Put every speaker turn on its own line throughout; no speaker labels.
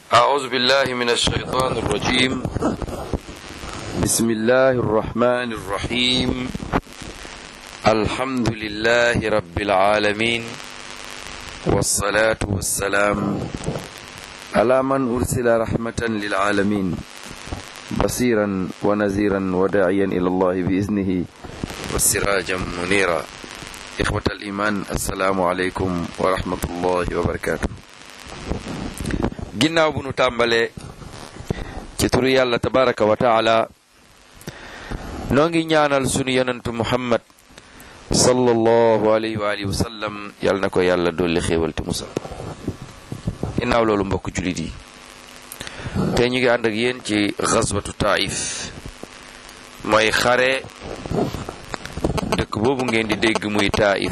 أعوذ بالله من الشيطان الرجيم بسم الله الرحمن الرحيم الحمد لله رب العالمين والصلاة والسلام على من أرسل رحمة للعالمين بصيرا ونذيرا وداعيا إلى الله بإذنه والسراجا منيرا إخوة الإيمان السلام عليكم ورحمة الله وبركاته ginnaaw bu nu tàmbalee ci turu yàlla tabaraka wa taala noo ngi ñaanal sunu yonentu muhammad sallallahu alayhi wa alihi wa sallam yàlla na ko yàlla dolli xéewal te musal ginnaaw loolu mbokk julit yi te ñu ngi ànd ak yéen ci xaswatu taif mooy xare dëkk boobu ngeen di dégg muy taif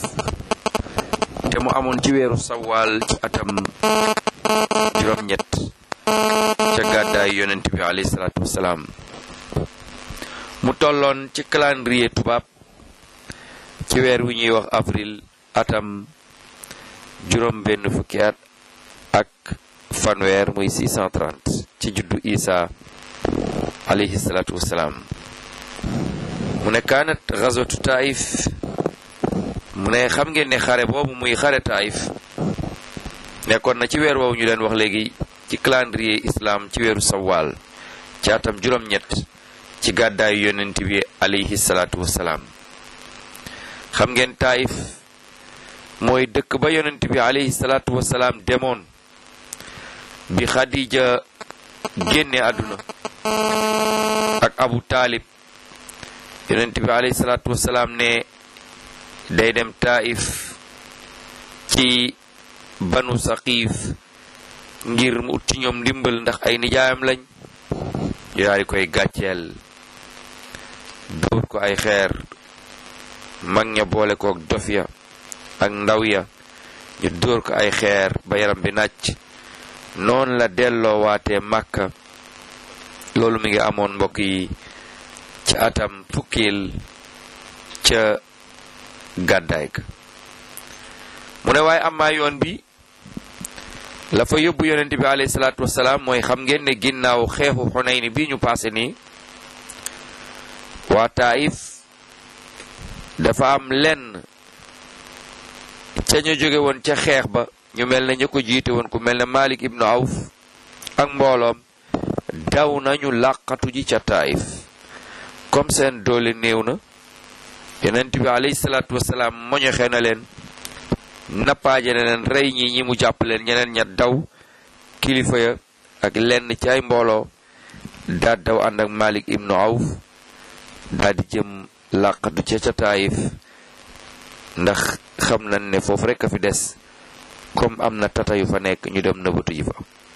te mu amoon ci weeru sawaal ci atam juróom ñett ca gàddaay yonent bi alayhi salaatu wasalaam mu tolloon ci calendrier tubaab ci weer wi ñuy wax avril atam juróom benn fukki at ak fanweer muy 630 ci juddu isa alayhi salaatu wasalaam mu ne kaanat gazwatu taif mu ne xam ngeen ne xare boobu muy xare taif nekkoon na ci weer woowu ñu leen wax léegi ci calendrier islam ci weeru sawaal ci atam juróom-ñett ci gàddaayu yonent bi alayhi salaatu wasalaam xam ngeen taayif mooy dëkk ba yonent bi alayhi salaatu wasalaam demoon bi xadija génne àdduna ak abu taalib yonent bi alayhi salaatu wasalaam ne day dem taayif ci banu saqiif ngir mu ut ci ñoom ndimbal ndax ay nijaayam lañ ñu daal di koy gàcceel dóor ko ay xeer mag ña boole kook dof ya ak ndaw ya ñu dóor ko ay xeer ba yaram bi nàcc noonu la delloo waatee màkka loolu mi ngi amoon mbokk yi ca atam fukkil ca gàddaay ga mu ne waaye amaa yoon bi la fa yóbbu yonent bi alayhi salaatu wasalaam mooy xam ngeen ne ginnaaw xeexu xunayni bi ñu paase nii waa taif dafa am lenn ca ñu jóge woon ca xeex ba ñu mel ne ñu ko jiite woon ku mel ne Malik ibnu Awf ak mbooloom daw nañu làqatu ji ca taif comme seen doole néew na yonent bi alayhi salaatu wasalaam moñoxe na leen nappaaje na leen rey ñi ñi mu jàpp leen ñeneen ña daw kilifa ya ak lenn ci ay mbooloo daal daw ànd ak Malik ibnu Awf daal di jëm làqatu ca ca taayif ndax xam nañ ne foofu rek a fi des comme am na tata yu fa nekk ñu dem nëbatu ji fa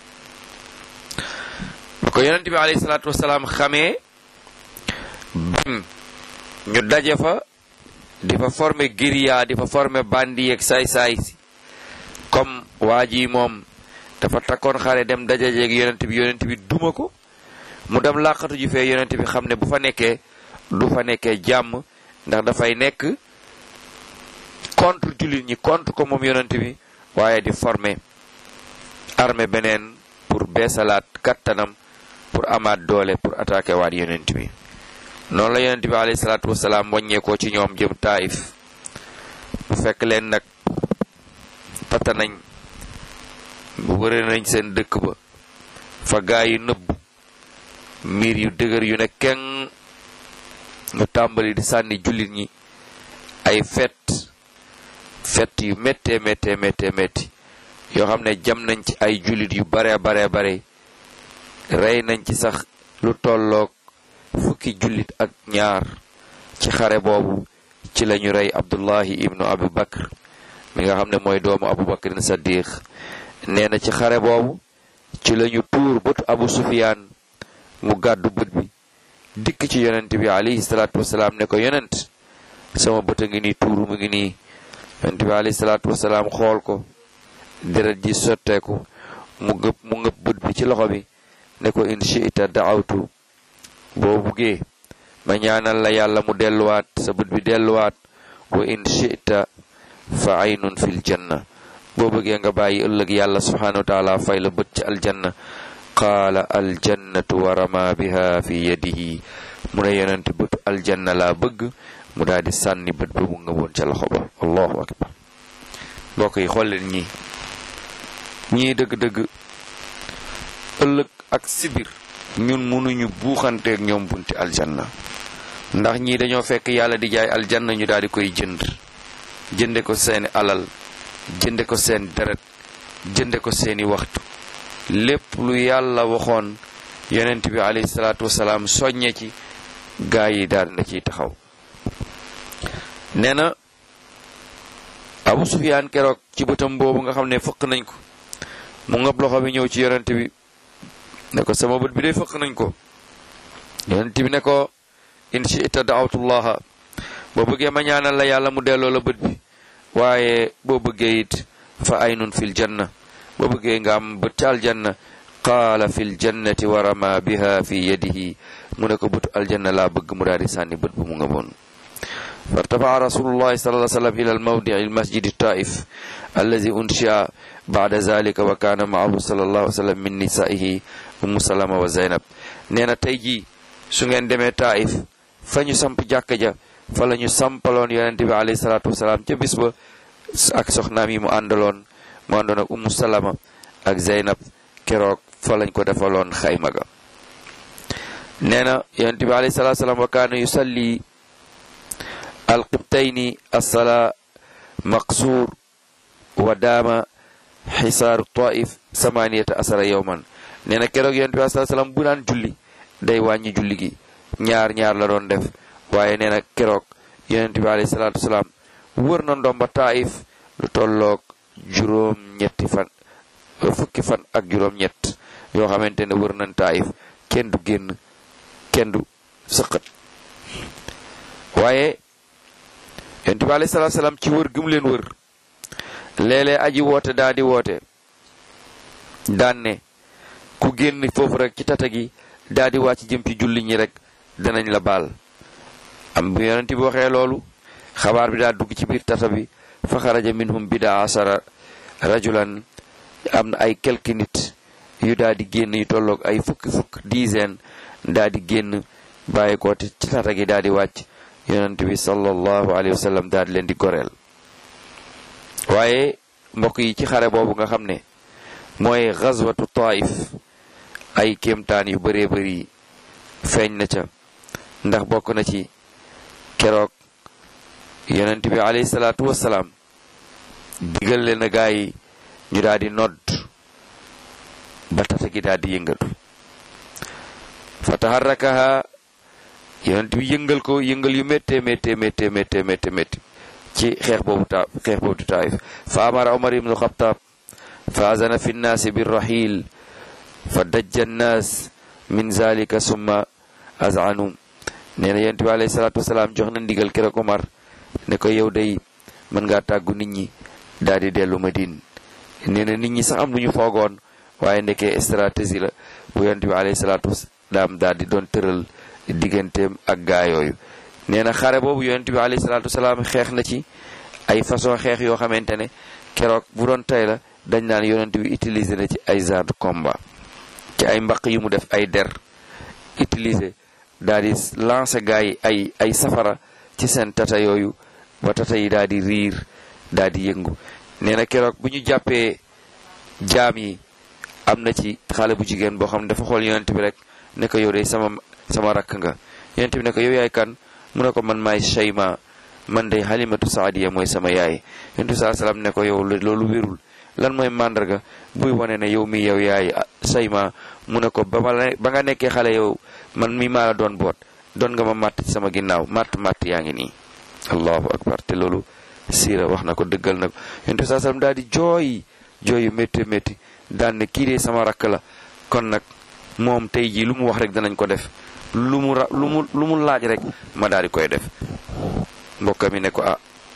ba ko yonent bi alayhi salaatu wasalaam xamee bañ ñu daje fa di fa former guérilla di fa former bandi yeeg saay-saay si comme waa ji moom dafa takkoon xare dem dajajeeg yonent bi yonent bi duma ko mu dem làqatu ji fee yonent bi xam ne bu fa nekkee du fa nekkee jàmm ndax dafay nekk contre jullit ñi contre ko moom yonent bi waaye di former armée beneen pour beesalaat kattanam pour amaat doole pour attaquer waat yonent bi noonu la yonent bi alayhi salaatu wasalaam wàññeekoo ci ñoom jëm taayif bu fekk leen nag pata nañ wëre nañ seen dëkk ba fa gaa yi nëbb miir yu dëgër yu ne keng ñu tàmbali di sànni jullit ñi ay fet fet yu méttee méttee méttee métti yoo xam ne jam nañ ci ay jullit yu bare bare bare rey nañ ci sax lu tolloog fukki jullit ak ñaar ci xare boobu ci lañu rey abdullahi ibnu abu bakr mi nga xam ne mooy doomu abu bakrin saddiq nee na ci xare boobu ci lañu tuur bëtu abu sufiyaan mu gàddu bët bi dikk ci yonent bi alayhi salaatu wasalaam ne ko yonent sama bët a ngi nii tuuru mu ngi nii yonent bi alayhi salaatu wasalaam xool ko deret ji sotteeku mu ngëb mu ngëb bët bi ci loxo bi ne ko in shi'ta da'awtu boo buggee ma ñaanal la yàlla mu delluwaat sa bët bi delluwaat wa in shi'ta fa aynun fil janna boo bëggee nga bàyyi ëllëg yàlla subhanahu wa taala fay la bët ci aljanna qaala aljannatu wa rama biha fi yadihi mu ne yonent bëtu aljanna laa bëgg mu daal di sànni bët ba mu nga woon ca loxo ba allahu akbar mbokk yi xool leen ñii ñii dëgg-dëgg ëllëg ak sibir ñun mënuñu buuxanteeg ñoom bunti aljanna ndax ñii dañoo fekk yàlla di jaay aljanna ñu daal di koy jënd jënde ko seeni alal jënde ko seen deret jënde ko seeni waxtu lépp lu yàlla waxoon yonent bi alayhi salaatu wasalaam soññe ci gaa yi daal na ciy taxaw nee na abu sufiyaan keroog ci bëtam boobu nga xam ne fëq nañ ko mu ngab loxo bi ñëw ci yonent bi ne ko sama bët bi de fëq nañ ko yonent bi ne ko in shi'ta da'awtullaha boo bëggee ma ñaanal la yàlla mu delloo la bët bi waaye boo bëggee it fa aynun fil janna boo bëggee nga am bët ci aljanna qaala fil jannati wa rama biha fi yadihi mu ne ko bëtu aljanna laa bëgg mu daal di sànni bët bu mu nga boon فارتفع رسول الله صلى الله عليه وسلم إلى الموضع المسجد الطائف الذي أنشأ بعد ذلك وكان معه صلى الله عليه وسلم من نسائه أم سلمة وزينب نينا تيجي سنген دمي طائف فنيو سامp jàkka ja fa lañu sampaloon yonente bi alayhi salaatu wasalaam ca bis ba ak soxnaam yi mu àndaloon mu àndoon ak Umu Salama ak Zeynab keroog fa lañ ko defaloon xayma ga nee na yonente bi alayhi salaatu wasalaam wa kaana yusalli alqibtayni assala maqsuur wa daama xisaaru taif samaniyata asara yowman nee na keroog yonent bi alayhi salaam bu daan julli day wàññi julli gi ñaar ñaar la doon def waaye nee na keroog yonent bi alayhi salaatu wasalaam wër na ndomba taif lu tolloog juróom ñetti fan fukki fan ak juróom ñett yoo xamante ne wër nañ taif kenn du génn kenn du sëqat waaye yonent bi alayhi salaatu salaam ci wër gëm leen wër léeg-léeg aji woote daa di woote daan ne ku génn foofu rek ci tata gi daa di wàcc jëm ci julli ñi rek danañ la baal am bu yonent bi waxee loolu xabaar bi daa dugg ci biir tata bi fa xaraja minhum bida asara rajulan am na ay quelques nit yu daa di génn yu tolloog ay fukki fukk dizaine daa di génn bàyyi ko ci tata gi daa di wàcc yonent bi sallallahu alayhi wa sallam daal di leen di goreel waaye mbokk yi ci xare boobu nga xam ne mooy xazwatu taif ay kéemtaan yu bëree bëri feeñ na ca ndax bokk na ci keroog yonent bi alayhi salaatu wasalaam digal leen a gaa yi ñu daal di nodd ba tata gi daal di yëngatu fa taharrakaha yonent bi yëngal ko yëngal yu méttee méttee méttee méttee méttee méttee ci xeex boobu ta xeex boobu di taif fa amara omar ibnu xataab fa azana fi nnaasi birrahil fa dajja nnaas min zalika summa azanu nee na yonent bi alayhi salaatu wasalaam jox na ndigal keroog omar ne ko yow day mën ngaa tàggu nit ñi daal di dellu madine nee na nit ñi sax am lu ñu foogoon waaye ndekee stratégie la bu yonent bi alayhi salaatu wasalaam daal di doon tëral digganteem ak gaa yooyu nee na xare boobu yonent bi alayhi salaatu wasalaam xeex na ci ay façon xeex yoo xamante ne keroog bu doon tey la dañ naan yonent bi utiliser na ci ay genre de combat ci ay mbaq yu mu def ay der utiliser daal di lancer gaa yi ay ay safara ci seen tata yooyu ba tata yi daal di riir daal di yëngu nee na keroog bu ñu jàppee jaam yi am na ci xale bu jigéen boo xam ne dafa xool yonent bi rek ne ko yow de sama sama rakk nga yonent bi ne ko yow yaay kan mu ne ko man maay Shayma man de Halimatu Saadiya mooy sama yaay yonent bi saa salaam ne ko yow loolu wérul lan mooy màndarga buy wane ne yow mi yow yaay Shayma mu ne ko ba ma ba nga nekkee xale yow man mi maa la doon boot doon nga ma màtt ci sama ginnaaw màtt màtt yaa ngi nii allahu akbar te loolu siira wax na ko dëggal na ko yonent bi saa salaam daal di jooy jooy yu métti métti daan ne kii de sama rakk la kon nag moom tey jii lu mu wax rek danañ ko def lu mu ra lu mu lu mu laaj rek ma daal di koy def mbokk mi ne ko ah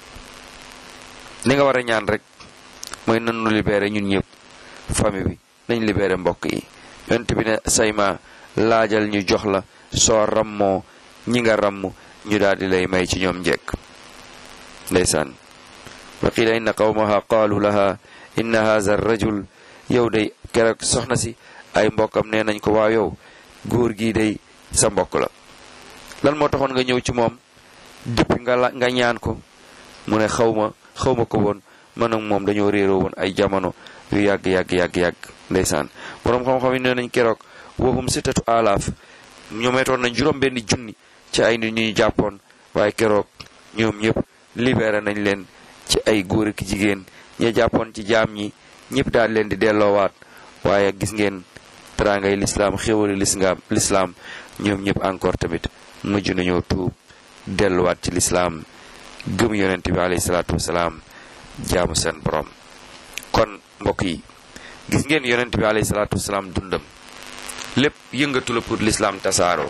li nga war a ñaan rek mooy nan nu libéré ñun ñëpp famille bi nañ libéré mbokk yi yonent bi ne sayma laajal ñu jox la soo rammoo ñi nga ramm ñu daal di lay may ci ñoom njekk ndeysaan wa qila inna qawmaha qaalu laha inna haza rajul yow day keroog soxna si ay mbokkam nee nañ ko waaw yow góor gii day sa mbokk la lan moo taxoon nga ñëw ci moom depuis nga la nga ñaan ko mu ne xaw ma xaw ma ko woon man ak moom dañoo réeroo woon ay jamono yu yàgg yàgg yàgg yàgg ndeysaan boroom xam-xam yi nee nañ keroog waxum sittatu alaaf ñoometoon nañ juróom benn junni ci ay nit ñu jàppoon waaye keroog ñoom ñëpp libéré nañ leen ci ay góor ak jigéen ña jàppoon ci jaam ñi ñëpp daal leen di delloowaat waaye gis ngeen teraangay lislaam xéwali lislaam lislaam ñoom ñëpp encore tamit mujj nañoo tuub delluwaat ci lislaam gëm yonent bi alayhi salaatu wasalaam jaamu seen borom kon mbokk yi gis ngeen yonent bi alayhi salaatu wasalaam dundam lépp yëngatu la pour lislaam tasaaroo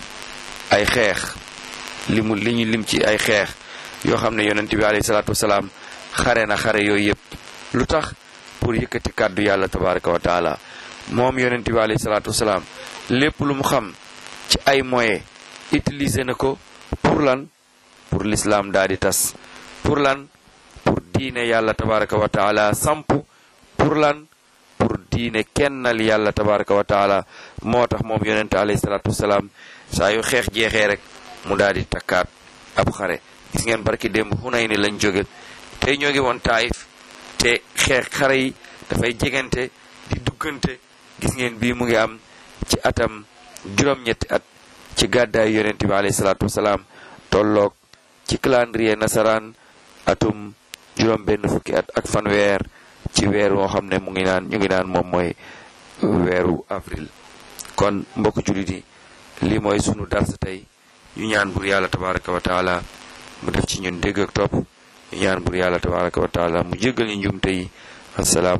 ay xeex li mu li ñu lim ci ay xeex yoo xam ne yonent bi alayhi salaatu wasalaam xare na xare yooyu yëpp lu tax pour yëkkati kàddu yàlla tabaraka wa taala moom yonent bi alayhi salaatu wasalaam lépp lu mu xam ci ay moyens utiliser na ko pour lan pour l'islam daal di tas pour lan pour diine yàlla tabaraka wa taala samp pour lan pour diine kennal yàlla tabaraka wa taala moo tax moom yonente alayhi salaatu wasalaam saa yu xeex jeexee rek mu daal di takkaat ab xare gis ngeen barki démb xunay ni lañ jóge tey ñoo ngi woon taayif te xeex xare yi dafay jegante di duggante gis ngeen bii mu ngi am ci atam juróom-ñetti at ci gàddaay yonente bi alayhi salaatu wasalaam tolloog ci calendrier nasaraan atum juróom benn fukki at ak fanweer ci weer woo xam ne mu ngi naan ñu ngi naan moom mooy weeru avril kon mbokk jullit yi lii mooy sunu dars tey ñu ñaan bur yàlla tabaraka wa taala mu def ci ñun dégg ak topp ñu ñaan bur yàlla tabaraka wa taala mu jéggal ñu njumte yi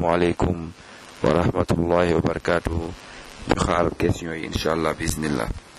asalaamualeykum wa rahmatullahi wa barakatuhu ñu xaar question yi incha allah bismillah